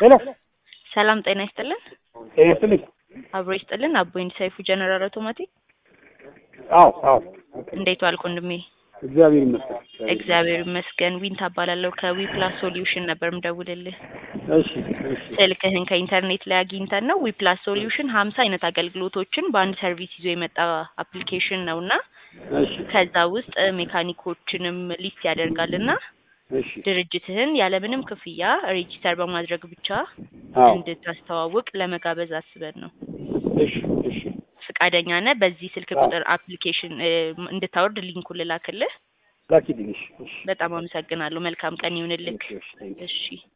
ሄሎ ሰላም ጤና ይስጥልን። ጤና ይስጥልኝ። አብሮ ይስጥልን። አቦይን ሰይፉ ጀነራል አውቶማቲክ። አዎ አዎ፣ እንዴት ዋልክ ወንድሜ? እግዚአብሔር ይመስገን። እግዚአብሔር ይመስገን። ዊን ታባላለሁ ከዊ ፕላስ ሶሉሽን ነበር ምደውልልህ። እሺ እሺ ስልክህን ከኢንተርኔት ላይ አግኝተን ነው። ዊ ፕላስ ሶሉሽን ሀምሳ አይነት አገልግሎቶችን በአንድ ሰርቪስ ይዞ የመጣ አፕሊኬሽን ነው እና እሺ ከዛ ውስጥ ሜካኒኮችንም ሊስት ያደርጋል እና እሺ ድርጅትህን ያለምንም ክፍያ ሬጂስተር በማድረግ ብቻ አዎ እንድታስተዋውቅ ለመጋበዝ አስበን ነው። እሺ እሺ ፍቃደኛ ነህ? በዚህ ስልክ አዎ። ቁጥር አፕሊኬሽን እ፣ እንድታወርድ ሊንኩን ልላክልህ። ላኪልኝ። እሺ እሺ በጣም አመሰግናለሁ። መልካም ቀን ይሁንልክ። እሺ እሺ፣ ቴንክ ዩ። እሺ